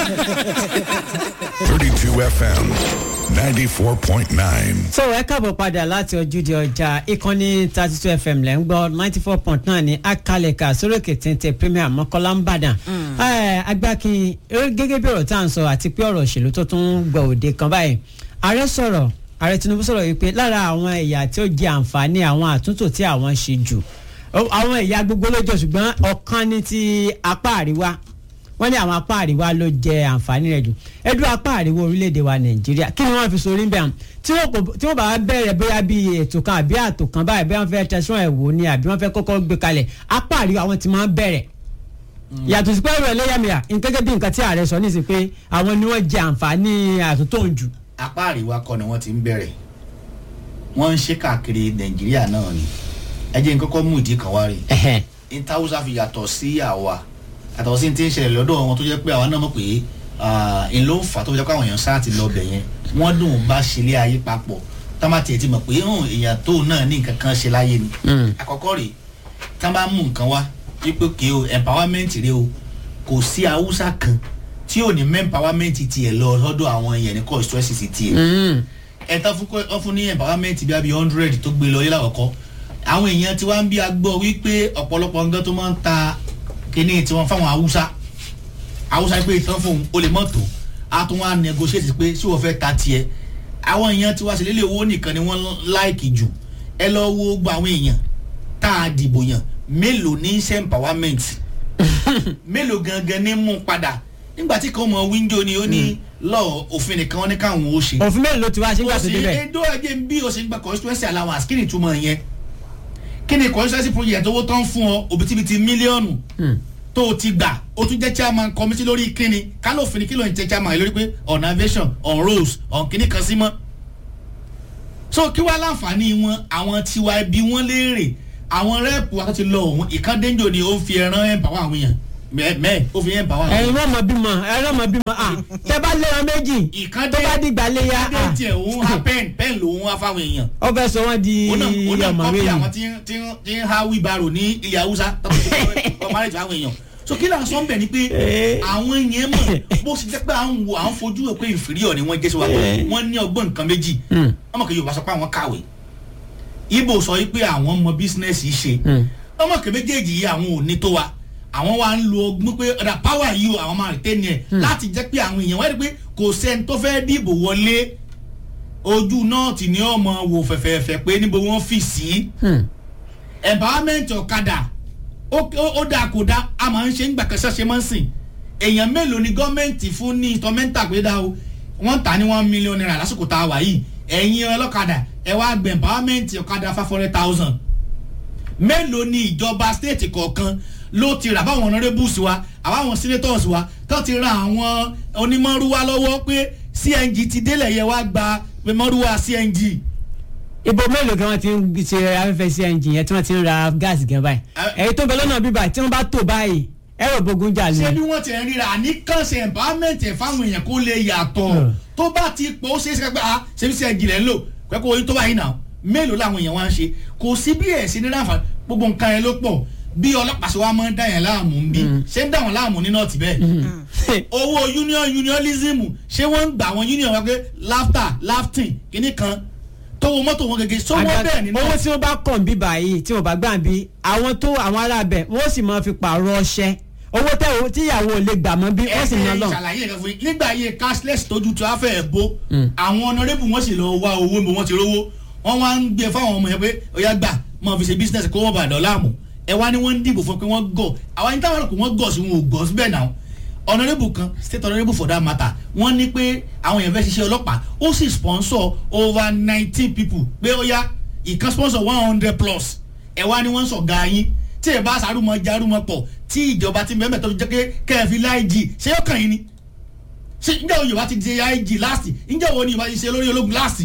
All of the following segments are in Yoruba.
32 FM 94.9. so ẹ káàbọ̀ padà láti ojúde ọjà ìkànnì thirty two fm lẹ́ ń gbọ́ ninety four point nine ní akalẹ̀ka sórókè téńté premier mọ́kànlá ń bàdàn. agbákin gẹ́gẹ́ bí ọ̀rọ̀ tá à ń sọ àti pé ọ̀rọ̀ òṣèlú tó tún gbọ̀ òde kan báyìí ààrẹ sọ̀rọ̀ ààrẹ tinubu sọ̀rọ̀ yìí pé lára àwọn ẹ̀yà tí ó jẹ àǹfààní àwọn àtúntò tí àwọn ṣe jù àwọn ẹ̀yà gbogbo ló jọ ṣùgbọ́n ọ̀kan ní ti apá àríwá wọ́n ní àwọn apá àríwá ló jẹ àǹfààní rẹ̀ jù ẹdún apá àríwá orílẹ̀-èdè wa nàìjíríà kí ni wọ́n fi sórí bẹ́ẹ̀ tí wọ́n bá bẹ̀rẹ̀ bóyá bí ètò kan àbí àtò kan báyìí bí wọ́n fẹ́ tẹ̀sán ẹ̀ wò ni àbí wọ́n fẹ́ kọ́kọ́ gbé kalẹ̀ apá àríwá wọn ti máa ń bẹ̀rẹ̀ yàtọ̀ sí pé ọ̀rọ̀ ẹlẹ́yàmẹ̀yà gẹ́gẹ́ bí nǹkan tí ààrẹ sọ nísìsiyìí pé àwọn ni wọ́n jẹ àǹfààní àtúntò jù. apá àríwá kọ́ ni wọ́n ti ń bẹ̀rẹ̀ wọ́n ń ṣe káàkiri nàìjíríà náà ni ẹ jẹ́ n kọ́kọ́ mú ìdí kan wá rí ìtawùsà fi yàtọ̀ sí àwa àtàwọn sí ti ń ṣẹlẹ̀ lọ́dọ̀ wọn tó jẹ́ pé àwa náà mọ̀ pé n ló ń fà tó jẹ́ pé àwọn èèyàn sáà ti lọ bẹ̀ yẹn wọ́n dùn bá ṣẹlẹ̀ ayé papọ̀ tá má tiẹ̀ ti mọ̀ pé èèyàn tó náà ní nǹkan kan ṣe láyé ni àkọ́kọ́ rèé tá bá mú nǹkan wá wípé kí o empowerment rẹ o kò sí haúsá kan tí ò ní empowerment tiẹ̀ lọ lọ́dọ̀ àwọn èèyàn ní constituency tiẹ̀ ẹ̀ tán fún ní empowerment bí i hundred tó gbé lọ yé láwọ̀kọ́ àwọn èèyàn tí wọ́n ń bí agbọ́ wípé ọ̀pọ̀lọpọ̀ nǹkan tó máa ń ta kíní tí wọ́n fáwọn haúsá haúsá pé ìtàn fún o lè mọ̀ tó a tún wá negotiate pé tí wọ́n fẹ́ ta tiẹ̀ àwọn èèyàn tí wọ́n ṣe lélẹ̀ owó nìkan ni wọ́n láìkì jù ẹ lọ wo gbọ́ àwọn èèyàn tá a dìbò yàn mélòó ní iṣẹ́ empowerment mélòó gangan ní mú padà nígbà tí kan mọ wíńdò ni ó ní lọ òfin nìkan wọn ní káwọn ó ṣe. òfin mélòó ló ti wá sí ìgbà tó débẹ̀. kò sí edo ẹjẹ bí o ṣe ń gba constituency allowance kí ni ìtumọ̀ yẹn kí ni constituency project owó tán fún ọ òbítíbitì mílíọ̀nù tó o ti gbà o tún jẹ́ chairman committee lórí kíni kálófin kí ló ń jẹ́ chairman lórí pé on aviation on roads on kíní kan sí mọ́. so kí wàá láǹfààní wọn àwọn tiwa ẹbí wọn léèrè àwọn rẹ́ẹ̀pù wa tó ti lọ òun ìkàndéńjò ni ó fi ẹran ẹ̀ pàwọ́ àwọn èèyàn mẹ́ẹ̀ ó fi ẹ̀ pàwọ́ àwọn èèyàn. ẹ̀yin wọ́n mọ bímọ ẹ̀rọ mọ bímọ à tẹ bá léra méjì tó bá dìgbà léya à ìkàndé tiẹ̀ òun ha pẹ́ẹ̀n pẹ́ẹ̀n lòun wá fáwọn èèyàn ó fẹ́ sọ wọ́n di ó náà ọmọ kọ́pì méjì. àwọn tí tí tí ń ha wíbarò ní ilẹ̀ haúsá tó ti kọ́ márèjì àwọn èèyàn so kí lóun sọ ń bẹ̀ ni pé àwọn yẹn mọ̀ bó ṣe jẹ́ pé à ń wo à ń fojú ẹ̀ pé inferior ni wọ́n jẹ́ sí wa pé wọ́n ní ọgbọ́n nǹkan méjì ọmọ kan yorùbá sọ pé àwọn kàwé ibo sọ pé àwọn mọ bísínẹ́sì ṣe ọmọ kan méjèèjì yìí àwọn ò ní tó wa àwọn wa ń lo ọgbọ́n pé ọ̀dà power yìí o àwọn máa retain ẹ̀ láti jẹ́ pé àwọn èèyàn wáyé pé kò sẹ́ni tó fẹ́ dìbò wọlé ojú nọ́ọ̀tì ni ọmọ wò fẹ̀fẹ̀fẹ̀ pé níbo wọ́n fi sí empowerment ọ̀kadà ó dáa kò dáa a máa ń ṣe ń gbàkẹ́sẹ́ ṣe máa ń sìn èèyàn mélòó ni gọ́ọ̀mẹ̀ntì fún ní instrumental pé dáa o wọ́n tà ní one million naira lásìkò tá a wà yìí ẹ̀yin ọlọ́kadà ẹ wá gbẹ̀ empowerment ọ̀kadà five hundred thousand mélòó ni ìjọba state kọ̀ọ̀kan ló ti rà báwọn honourables wa àbáwọn senators wa tó ti ra àwọn onímọ̀rúwa lọ́wọ́ pé cng ti délẹ̀ yẹ wá gba mọ̀rúwa cng. ibo mélòó gan wọn ti ń ṣe afẹ́fẹ́ cng yẹn tí wọ́n ti ń ra gáàsì gan báyìí èyí tó ń bẹ lọ́nà bíbá tí wọ́n bá tò báyìí ẹ̀rọ bogun jà ṣé lé. bí wọ́n ti ń ríra àníkànṣe empowerment ẹ̀ fáwọn èèyàn kó lè yàtọ̀ tó bá ti pọ̀ ó ṣeé ṣe pé ah ṣé bí cng lẹ̀ ń lò pẹ́kọ̀ oyin tó báyìí náà mélòó làwọn èèyàn wá ń ṣe kò sí bí ẹ̀ sí ní ráǹfà gbogbo nǹkan yẹn ló pọ̀ bí ọlọ́pàá ṣe wá máa ń dá yẹn láàmú ń bí ṣé ń dá wọn láàmú ní nọ́ọ̀tì bẹ́ẹ̀ owó union unionism ṣé wọ́n ń gbà wọn union wá pé laughter laughing kìíní kan tó wo mọ́tò wọn gẹ́gẹ́ sọ wọ́n bẹ́ẹ̀ nínú. owó tí wọ́n bá kàn bí báyìí tí wọ́n bá gbà bí àwọn tó àwọn arábẹ̀ wọ́n sì máa fi pààrọ̀ ọṣẹ owó tẹ owó tíyàwó lè gbà mọ́ bí wọ́n sì ná lọ. ṣàlàyé ẹ̀ka fún yín nígbà ayé cashless tójú tó a fẹ́ bó àwọn honourable wọ́n sì lọ wá owó níbo wọ́n ti rówó wọ́n wá ń gbé fáwọn ọmọ yẹn pé ọ̀yá gbà máa fi ṣe business kó wọ́n bá dọ̀ láàmú ẹ wá ní wọ́n ń dìbò fún pé wọ́n gọ̀ àwọn ẹni táwọn kò wọ́n gọ̀ sí wọn ò gọ̀ síbẹ̀ náà honourable kan state honourable for that matter wọ́n ní pé àwọn èèyàn fẹ́ ṣiṣẹ́ ọlọ́pàá ó sì sponsor over nineteen people pé ó yá ìkan sponsor one hundred plus ẹ wá ní wọ́n sọ ga yín tí ẹ bá sàrúmọ jarúmọ pọ̀ tí ìjọba ti mẹ́mẹ́ tó fi jẹ́ pé kẹ́ẹ̀fì láìjì ṣé yóò kàn yín ni ṣé ǹjẹ́ wo yorùbá ti di ig last ǹjẹ́ wo ni yorùbá ti ṣe lórí ológun last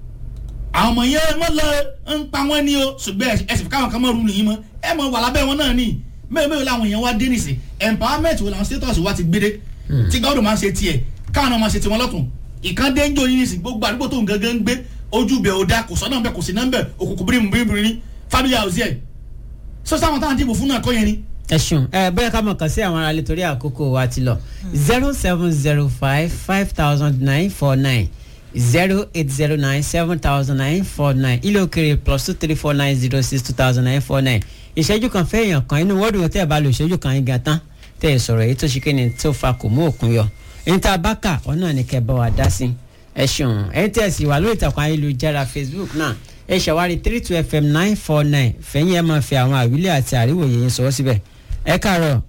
àwọn ọmọ yẹn mọ lọ ń pa wọn ní o ṣùgbọ́n ẹ sì fi káwọn kan mọ̀ rú nìyí mọ́ ẹ mọ̀ wà lábẹ́ wọn náà ní mẹ́rin mẹ́rin làwọn èèyàn wá dé nìsín empowerment wo làwọn status wa ti gbé dé tí gáwọ́dọ̀ máa ń ṣe tiẹ̀ káwọn náà máa ṣe tiwọn lọ́tún ìkan dé ń jò yín nìsín gbogbo àdúgbò tó ń gangan ń gbé ojú bẹ̀ ò da kò sọ́nà bẹ̀ kò sí nọ́mbẹ̀ òkùnkùn bírímù bírímù ní family house yẹn sọ́sọ́ àwọn táwọn dìbò fún náà kọ́ yẹn ni ẹ ṣeun ẹ bóyá ká mọ̀ kàn sí àwọn aráàlú torí àkókò wa ti lọ zero seven zero five five thousand nine four nine zero eight zero nine seven thousand nine four nine ilé òkèrè plus two three four nine zero six two thousand nine four nine ìṣẹ́jú kan fẹ́ èèyàn kan inú wọ́ọ̀dù wọn tẹ́ ẹ̀ bá lo ìṣẹ́jú kan yín gan tán tẹ́ ẹ̀ sọ̀rọ̀ èyí tó ṣe kéde tó fa kò mú òkun yọ èyí tá a bá kà ọ́ náà ní kẹ́ ẹ bá wa dá sí ẹ ṣeun ẹ tẹ́ ẹ̀ sì wà lórí ìtàkùn ayélujára facebook náà ẹ ṣàwárí three two fm nine four nine fẹ̀yìn ẹ máa fi àwọn àwílé àti àríwòye yín sọ̀rọ̀ síbẹ̀ ẹ káàárọ̀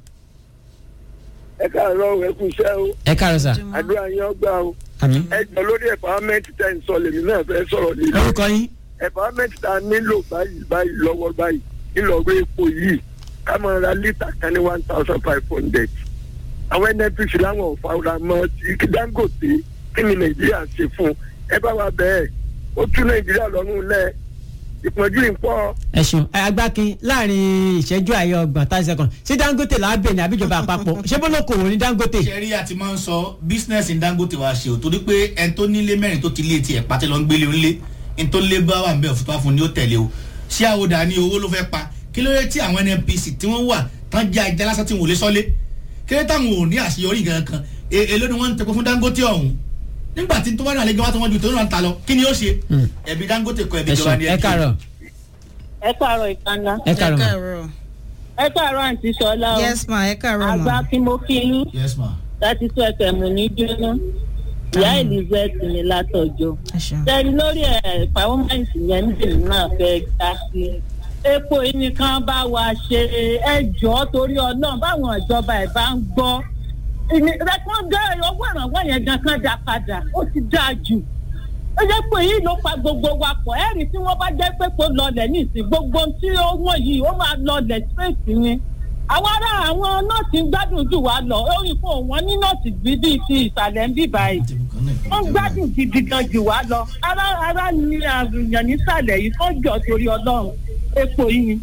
ẹ káàárọ̀ ẹ kú iṣẹ́ o ẹ káàárọ̀ sà àdúrà yín ọgbà o àmín ẹ jọ lórí empowerment tẹ́ ń sọ lèmi náà fẹ́ sọ̀rọ̀ lé lórí orúkọ yín empowerment tá a nílò báyìí báyìí lọ́wọ́ báyìí ńlọrọ epo yìí ká máa ra lítà kan ní one thousand five hundred àwọn nnpc láwọn ò fara mọ́ ti dangote kí ni nàìjíríà ṣe fún ẹ bá wa bẹ́ẹ̀ ó tú nàìjíríà lọ́rùn lẹ̀ ìpọ́njú ìpọ́ ẹ ṣeun ẹ agbákin láàrin ìṣẹ́jú àyè ọgbọ̀n tá a ṣe kàn sí dangote lábẹ́ ní àbíjọba àpapọ̀ ṣé bólókòwò ní dangote sẹ́rí àti máa ń sọ bísínẹ́sì dangote wa ṣe ò torí pé ẹni tó nílé mẹ́rin tó ti lé tiẹ̀ pàtẹ́ lọ ń gbélé ńlé ẹni tó lé bá wà ń bẹ̀ òfúta fún ni ó tẹ̀lé o ṣé àwòdà ni owó ló fẹ́ pa kí ló dé tí àwọn nnpc tí wọ́n wà tán jẹ́ ajá lásán tí wọ́n lè sọ́lé kí ló dé táwọn ò ní àṣeyọrí nǹkan kan E- èló ni wọ́n ń tẹ̀kọ́ fún dangote ọ̀hún nígbà tí tó bá náà lé gbọ́n tó wọ́n ju tó náà ń ta lọ kí ni ó ṣe ẹ̀bí dangote kọ ẹ̀bí ẹ ìjọba ṣeun ní ẹ káàárọ̀ ẹ káàárọ̀ ìkànnà ẹ káàárọ̀ mà. ẹ káàárọ̀ àǹtí sọlá o yes ma ẹ káàárọ̀ àgbà ma kí mo kí yín yes ma láti tún ẹsẹ̀ mú ní jóná ìyá elizabeth ní látọjọ́ ẹ ṣeun tẹ̀lé lórí ẹ̀ pàwọ́mẹ́ǹtì yẹn níbi náà fẹ́ dá sí epo yìí nìkan bá wa ṣe ẹjọ́ torí ọlọ́run báwọn ìjọba ẹ̀ bá ń gbọ́ ìrẹ́pọ̀n dá owó ìrànwọ́ yẹn gan kan dá padà ó ti dáa jù ó jẹ́ pé yìí ló pa gbogbo wa pọ̀ ẹ̀rí tí wọ́n bá jẹ́ pé kó lọlẹ̀ nísìn gbogbo tí ó wọ̀n yìí ó máa lọlẹ̀ straight ni àwọn ará àwọn nọ́ọ̀tì ń gbádùn jù wá lọ orí fún wọn ní nọ́ọ̀tì bíbí ti ìsàlẹ̀ ń bì báyìí wọ́n gbádùn gidi gan jù wá lọ ara ara ni àrùnyàn nísàlẹ̀ yìí kó jọ torí ọlọ́run epo yìí ni.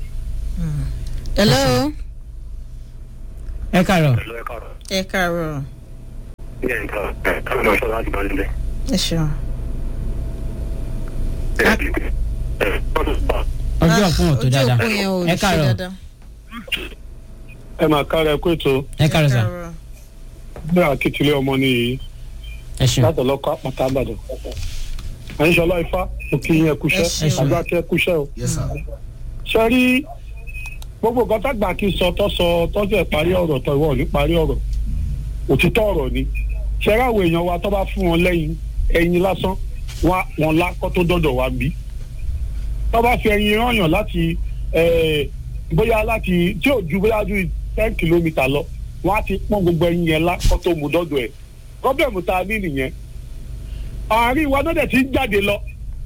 hello ẹ káàárọ̀ ẹ káàárọ̀ ẹ ṣeun ọjọ́ fún ọ̀tọ̀ dáadáa ojú òpó yẹn ò ẹ ṣe káàárọ̀ dáadáa ẹ máa kára ẹ kó ètò ẹ káàárọ̀ sà bí akitile ọmọ nìyí ẹ ṣeun láti ọlọ́kọ̀ àpáta àbàdàn àyínṣọlá ifá mo kí yín ẹ Ẹ kúṣẹ́ ṣeun. àgbàkẹ́ kúṣẹ́ o yes sir ṣe rí gbogbo nǹkan tágbà kí sọ tó sọ tọ́jú ẹ̀ parí ọ̀rọ̀ tó ìwọ ò ní parí ọ̀rọ̀ òtítọ́ ọ̀rọ̀ ni ṣe rí àwọn èèyàn wa tó bá fún wọn lẹ́yìn ẹyin lásán wá wọn lákọ́ tó dọ̀dọ̀ wá bí tó bá fi ẹyin rányàn láti eh, bóyá láti tí ò ju bóyá ju ten kilometre lọ wọn á ti pọ́n gbogbo ẹyin yẹn lákọ́ tó mú dọ́dọ̀ ẹ̀ gọ́bẹ̀mù tá a ní nìyẹn àárín wa náà dẹ̀ ti ń jáde lọ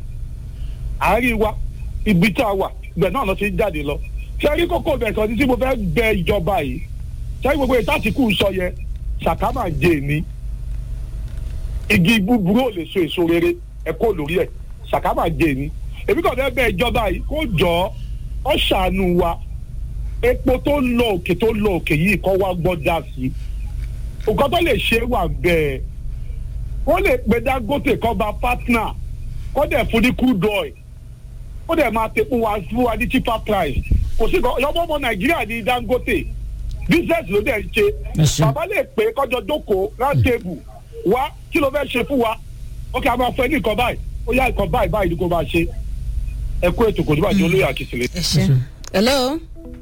àárín wa ibi tá a wà ibẹ̀ náà lọ ti ń jáde lọ ṣé rí kókó bẹ̀ kan tí mo fẹ́ bẹ ìjọba yìí ṣé gbogbo ètò àtìkù sọ yẹ ṣàkámà jẹ ní igi búburú ò lè so èso rere ẹ kó lórí ẹ ṣàkámà jẹ ní èmi kàn fẹ́ bẹ ìjọba yìí kó jọ ọ ṣàánú wa epo tó ń lọ òkè tó ń lọ òkè yìí kọ́ wá gbọ́ dá sí nǹkan tó lè ṣe wà bẹ́ẹ̀ wọ́n lè pe dangote kọ́ ba partner kọ́ dẹ̀ fún ní crude oil ó dẹ̀ máa tẹ fún wa fún wa ní cheaper price kò sí kan ọmọ ọmọ nàìjíríà ní dangote business ló dẹ̀ ń ṣe Ẹ ṣé. bàbá lè pè é kọjọ jókòó round table wá kí ló fẹ́ ṣe fún wa ó kí a máa fẹ́ ní nǹkan báyìí ó yá nǹkan báyìí báyìí ni kò máa ṣe ẹ kú ètò kò ní bàjẹ́ olóyè àkìsílẹ̀. ẹ ṣe hello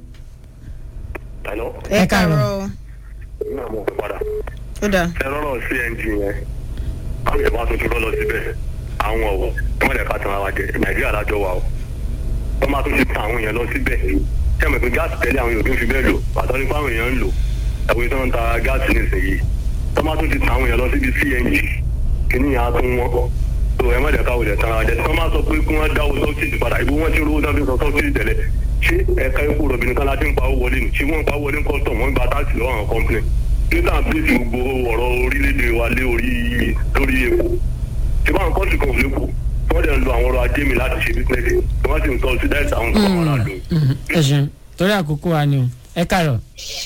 Hello? ẹ Ẹ káàárọ̀. káàárọ̀ Ní àwọn òkú padà. ó dà Ẹ lọ́rọ̀ CNG yẹn. Àwọn ìjọba tuntun lọ lọ síbẹ̀. Àwọn ọ̀wọ̀. Ẹ má lè ká tan ara jẹ. Nàìjíríà lájọ wa o. Wọ́n máa tún ti tan àwọn èèyàn lọ síbẹ̀. Ṣé àmì pé gáàsì tẹ́lẹ̀ àwọn èèyàn tó fi bẹ́ẹ̀ lò? Pàtó nípa àwọn èèyàn ń lò. Ẹ̀wọ̀n tó ń ta gáàsì nísìnyí. Wọ́n máa tún ti tan àwọn èèyàn lọ síbi CNG. Kìíní yẹn á tún wọ́n. So ẹ má lè ká olè tan ara jẹ. Wọ́n máa sọ pé kí wọ́n dáwọ́ sọ́ọ̀tì padà. Ibo wọ́n ti rówó náà fi sọ sọ́ọ̀tì tẹ̀lẹ̀. Ṣé ẹ̀ka epo rọ̀bì nìkan láti ń pa owó wọlé ni? Ṣé wọ́n ń pa owó wọlé ń kọ́tọ̀ wọ́n ń gba táàsì lọ́wọ́ àwọn kọ́ńpìnì? nígbà tí gbogbo ọ̀rọ̀ orílẹ̀-èdè wa lé orí lórí epo tí báwọn kọ́ọ̀tù kan ò lè kù wọ́n dẹ̀ ń lo àwọn ọrọ̀ ajé mi láti ṣe bísíǹnẹ̀sì tí wọ́n sì ń tọ́jú dáìsì àwọn nǹkan wọn láàdó. ẹ ṣeun torí àkókò wa ni o ẹ káàárọ̀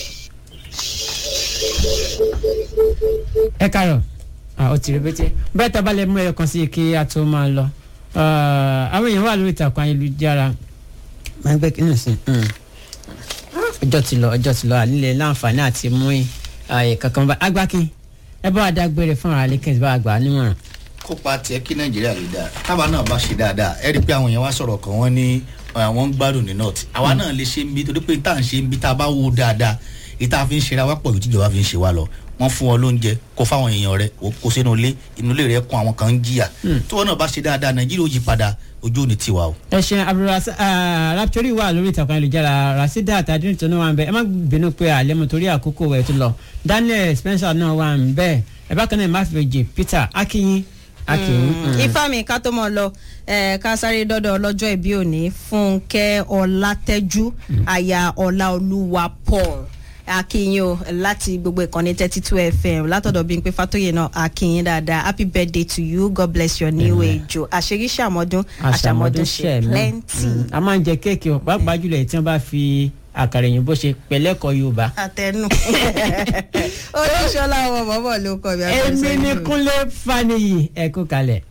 ẹ káàárọ̀ ah, ó ti rí bété bẹ́ẹ̀ tá a bá lè mú ẹyọ kan sí i kí a tó máa lọ Ah, àwọn èèyàn wà lórí ìtàkùn ayélujára máa ń gbé kí nù sí i. ọjọ́ ti lọ ọjọ́ ti lọ ànílẹ̀ láǹfààní àti mú ààyè kankan bá agbákin ẹ bá wa dágbére fún ara lẹ́kẹ́ tí bá wa gbà á nímọ̀ràn. kópa tiẹ̀ kí nàìjíríà lè dáa táwa náà bá ṣe dáadáa ẹ rí i pé àwọn èèyàn wá sọ̀rọ̀ kan wọ́n ní àwọn ń gbádùn ní north àwa náà lè ṣe ń bí torí pé tá à ń ṣe ń bí tá a bá wo dáadáa ìta fi ń ṣe ra wá pọ̀ ju tíjọba fi ń ṣe wá lọ wọ́n fún ọ lóúnjẹ kó fáwọn èèyàn rẹ kó sínú ilé inú ilé rẹ kún àwọn kan ń jìyà tí wọn náà bá ṣe dáadáa nàìjíríà ó yí padà ojú òní tiwa o. ẹ ṣe raptori wà lórí ìtàkùn ayélujára rasida àtàdúrà tó náà wà ń bẹ ẹ má bínú pé àlẹ́mu torí àkókò ẹ̀ tó lọ daniel spencer náà wà ń bẹ ẹ bákan náà má fi jẹ peter akinyin akinyin. ifá mi ká tó mọ lọ ká sáré dọdọ ọlọjọ ìbí òní fúnkẹ ọlátẹjú aya ọláolúwa paul akínyìn o láti gbogbo ìkànnì thirty two fm látọ̀dọ̀ bíi pé fatoye náà akínyìn dáadáa happy birthday to you god bless your new age o àṣírí ṣàmọ́dún àṣàmọ́dún ṣe plenty. a máa ń jẹ kéèkì o pàápàá jùlọ èyí tí wọn bá fi àkàrà òyìnbó ṣe pẹlẹkọ yorùbá. àtẹnu olóṣọlá ọmọ bọ́bọ̀ ló kọ mi. èmi ni kúnlé faniyi ẹ kú kalẹ̀.